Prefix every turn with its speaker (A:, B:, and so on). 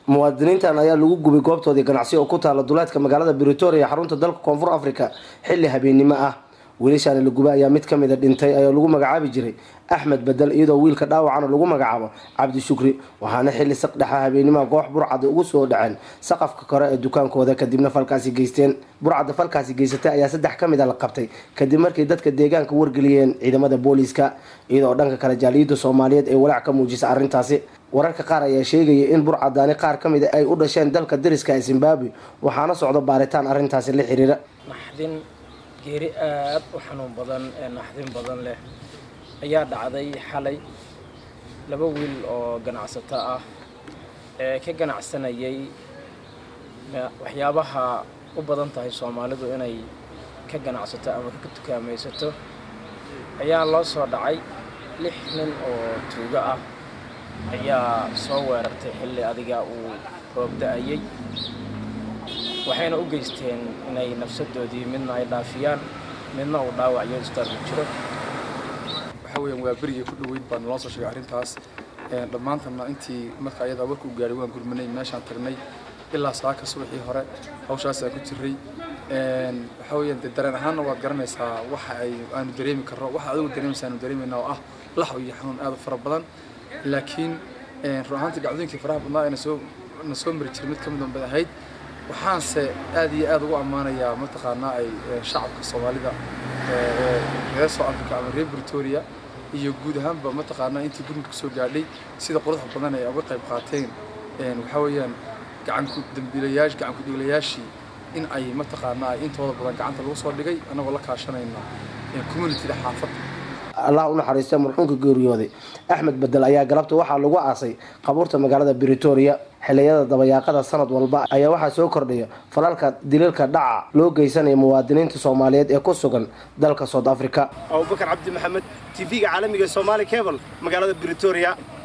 A: muwaadiniintan ayaa lagu gubay goobtoodii ganacsi oo ku taala duleedka magaalada britoria ee xarunta dalka koonfur africa xilli habeennimo ah wiilashaani la gubay ayaa mid ka mida dhintay ayaa lagu magacaabi jiray axmed bedel iyadoo wiilka dhaawacana lagu magacaabo cabdi shukri waxaana xilli saqdhexa habeenimaha koox burcada ugu soo dhaceen saqafka kore ee dukaankooda kadibna falkaasi geysteen burcadda falkaasi geysatay ayaa saddex ka mid a la qabtay kadib markay dadka deegaanka wargeliyeen ciidamada booliiska iyadoo dhanka kale jaaliyadda soomaaliyeed ay walaac ka muujisa arrintaasi wararka qaar ayaa sheegaya in burcadaani qaar ka mid a ay u dhasheen dalka dariska ee zimbabwe waxaana socdo baaritaan arrintaasi la xiriira
B: naxdin geeri aad u xanuun badan ee naxdin badan leh ayaa dhacday xalay laba wiil oo ganacsato ah ee ka ganacsanayay waxyaabaha u badan tahay soomaalidu inay ka ganacsato ama ka tukaamaysato ayaa loo soo dhacay lix nin oo tuugo ah ayaa soo weerartay xilli adiga uu roob da-ayay waxayna u geysteen inay nafsadoodii midna ay dhaafiyaan midna uu dhaawacyo isbitaalku jiro
C: waxaa weeyaan waa berigii ku dhoweyd baa naloo soo sheegay arrintaas dhammaantana intii marka ayadaa warka u gaadhay waan gurmanay meeshaan tagnay ilaa saaka subaxii hore hawshaasaan ku jiray waxaa weeyaan dee dareen ahaanna waad garanaysaa waxa ay aanu dareemi karno waxa adigu dareemaysa aanu dareemayna oo ah laxw iyo xanuun aad u fara badan laakiin run ahaantii dhacdooyinkii faraha badnaa ee nasoo na soo mari jiray mid ka mid bay ahayd waxaanse aad iyo aad ugu ammaanayaa mataqaanaa ay shacabka soomaalida reer soo africa ama reer britoria iyo guud ahaanba mataqaanaa intii gurmudka soo gaadhay sida quruxda badan ay uga qayb qaateen waxaa weeyaan gacanku dambiilayaasha gacanku dhiiglayaashii in ay mataqaanaa intooda badan gacanta lagu soo dhigay annagoo la kaashanayna communitida xaafadda
A: allah u naxariistay marxuumka geeriyooday axmed bedel ayaa galabta waxaa lagu aasay qabuurta magaalada britoria xiliyada dabayaaqada sanad walba ayaa waxaa soo kordhaya falalka daliilka dhaca loo geysanaya muwaadiniinta soomaaliyeed ee ku sugan dalka south africa
D: abubakar cabdi maxamed tv-ga caalamiga somaali cable magaalada britoria